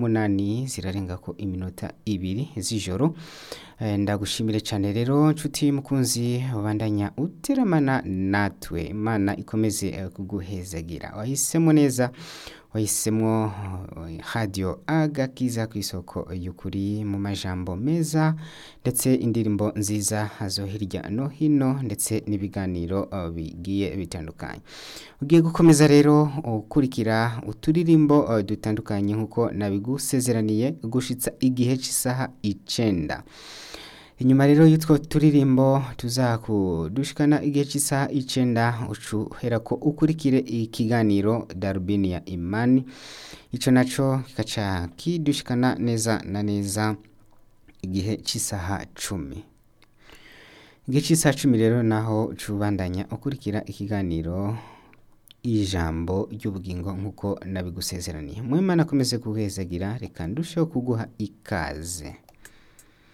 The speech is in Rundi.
umunani zirarengako iminota ibiri z'ijoro Eh, ndagushimire cyane rero nshuti mukunzi ubandanya uteramana natwe imana ikomeze eh, kuguhezagira wahisemo neza wahisemo eh, radio agakiza ku isoko y'ukuri mu majambo meza ndetse indirimbo nziza zo hirya no hino ndetse n'ibiganiro eh, bigiye bitandukanye ugiye gukomeza rero ukurikira uturirimbo eh, dutandukanye nk'uko nabigusezeraniye gushitsa igihe cy'isaha icenda inyuma rero y'utwo turirimbo tuzakudushikana igihe cy'isaha icenda ucuhera ko ukurikire ikiganiro darubini ya imani ico naco kikaca kidushikana neza na neza igihe cy'isaha cumi igihe cy'isaha cumi rero naho ucubandanya ukurikira ikiganiro ijambo ry'ubugingo nk'uko nabigusezeraniye mwimana akomeze kuhezagira reka ndusheho kuguha ikaze